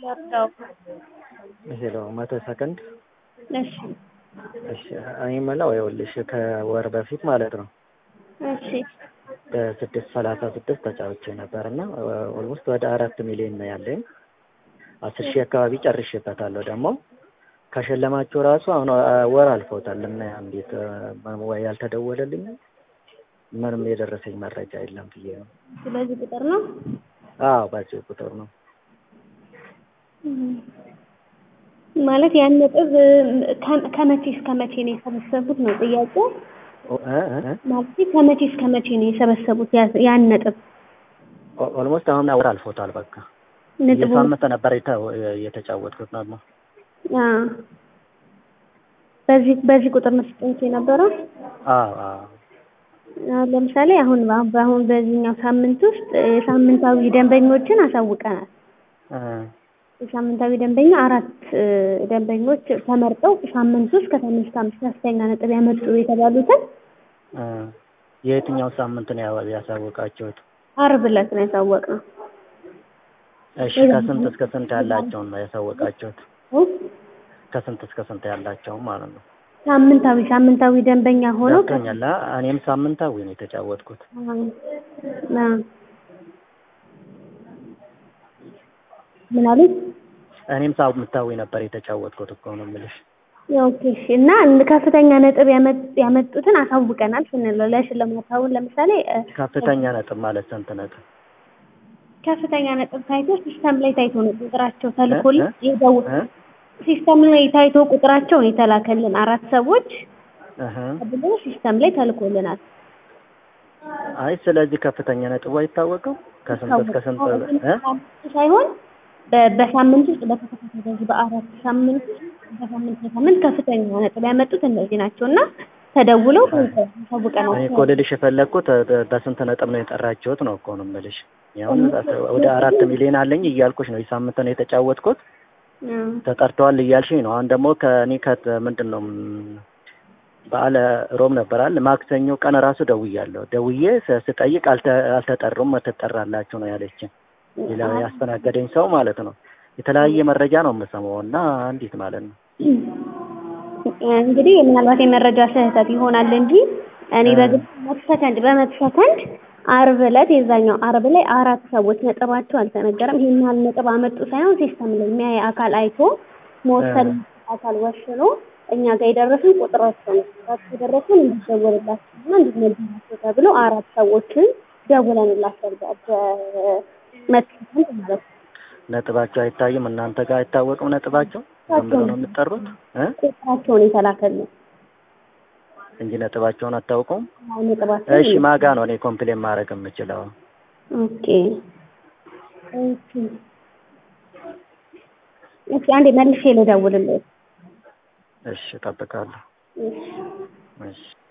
ወርደው ሄሎ መቶ ሰከንድ እሺ እሺ እኔ የምለው ይኸውልሽ ከወር በፊት ማለት ነው እሺ በስድስት ሰላሳ ስድስት ተጫውቼ ነበር እና ኦልሞስት ወደ አራት ሚሊዮን ነው ያለኝ አስር ሺህ አካባቢ ጨርሼበታለሁ ደግሞ ከሸለማችሁ ራሱ አሁን ወር አልፎታል እና እንዴት ወይ ያልተደወለልኝ ምንም የደረሰኝ መረጃ የለም ብዬ ነው ስለዚህ ቁጥር ነው አዎ በዚህ ቁጥር ነው ማለት ያን ነጥብ ከመቼ እስከ መቼ ነው የሰበሰቡት ነው ጥያቄው ማለት ከመቼ እስከ መቼ ነው የሰበሰቡት ያን ነጥብ ኦልሞስት አሁን ወር አልፎታል በቃ ነጥቡ የሳምንት ነበር የተጫወትኩት ደግሞ በዚህ በዚህ ቁጥር ነው ስጠኝት የነበረው አዎ አዎ ለምሳሌ አሁን በአሁን በዚህኛው ሳምንት ውስጥ የሳምንታዊ ደንበኞችን አሳውቀናል የሳምንታዊ ደንበኛ አራት ደንበኞች ተመርጠው ሳምንት ውስጥ ከሳምንት እስከ አምስት ከፍተኛ ነጥብ ያመጡ የተባሉትን የየትኛው ሳምንት ነው ያሳወቃችሁት? አርብ ዕለት ነው ያሳወቅነው። እሺ ከስንት እስከ ስንት ያላቸውን ነው ያሳወቃችሁት? ከስንት እስከ ስንት ያላቸውን ማለት ነው? ሳምንታዊ ሳምንታዊ ደንበኛ ሆነው ገብቶኛል። እኔም ሳምንታዊ ነው የተጫወትኩት። ምን አሉት? እኔም ሳምንታዊ ነበር የተጫወትኩት እኮ ነው የምልሽ። ኦኬ እሺ። እና ከፍተኛ ነጥብ ያመጡትን አሳውቀናል ስንል ለሽልማት አሁን ለምሳሌ ከፍተኛ ነጥብ ማለት ስንት ነጥብ? ከፍተኛ ነጥብ ታይቶ ሲስተም ላይ ታይቶ ነው ቁጥራቸው ተልኮልን ይደው ሲስተም ላይ ታይቶ ቁጥራቸው ነው የተላከልን አራት ሰዎች ብሎ ሲስተም ላይ ተልኮልናል። አይ ስለዚህ ከፍተኛ ነጥቡ አይታወቅም ከስንት እስከ ስንት ሳይሆን በሳምንት ውስጥ በተከታታይ በዚህ በአራት ሳምንት ውስጥ በሳምንት በሳምንት ከፍተኛ ነጥብ ያመጡት እነዚህ ናቸው እና ተደውለው ታውቀናል። እኔ እኮ ልልሽ የፈለግኩት በስንት ነጥብ ነው የጠራችሁት ነው እኮ ነው የምልሽ። አሁን ወደ አራት ሚሊዮን አለኝ እያልኩሽ ነው። የሳምንት ነው የተጫወትኩት ተጠርተዋል እያልሽኝ ነው። አሁን ደግሞ ከእኔ ከት ምንድን ነው በዓለ ሮብ ነበራል ማክሰኞ ቀን ራሱ ደውያለሁ። ደውዬ ስጠይቅ አልተጠሩም ትጠራላችሁ ነው ያለችን። ሌላ ያስተናገደኝ ሰው ማለት ነው። የተለያየ መረጃ ነው የምሰማው እና እንዴት ማለት ነው እንግዲህ ምናልባት የመረጃ ስህተት ይሆናል እንጂ እኔ በግል መቶ ሰከንድ በመቶ ሰከንድ አርብ ዕለት የዛኛው አርብ ላይ አራት ሰዎች ነጥባቸው አልተነገረም። ይህን ያህል ነጥብ አመጡ ሳይሆን ሲስተም ላይ የሚያይ አካል አይቶ መወሰን አካል ወስኖ እኛ ጋር የደረስን ቁጥራቸው ነው። ቁጥራቸው የደረስን እንዲደወልላቸው እና እንዲነገራቸው ተብሎ አራት ሰዎችን ደውለንላቸው በመቶ ሰከንድ ማለት ነው። ነጥባቸው አይታይም እናንተ ጋር አይታወቅም ነጥባቸው ዝም ብሎ ነው የምትጠሩት ቁጥራቸውን የተላከልን እንጂ ነጥባቸውን አታውቁም ነጥባቸው እሺ ማጋ ነው እኔ ኮምፕሌን ማድረግ የምችለው ኦኬ ኦኬ እስኪ አንዴ መልሼ ልደውልልህ እሺ እጠብቃለሁ እሺ እሺ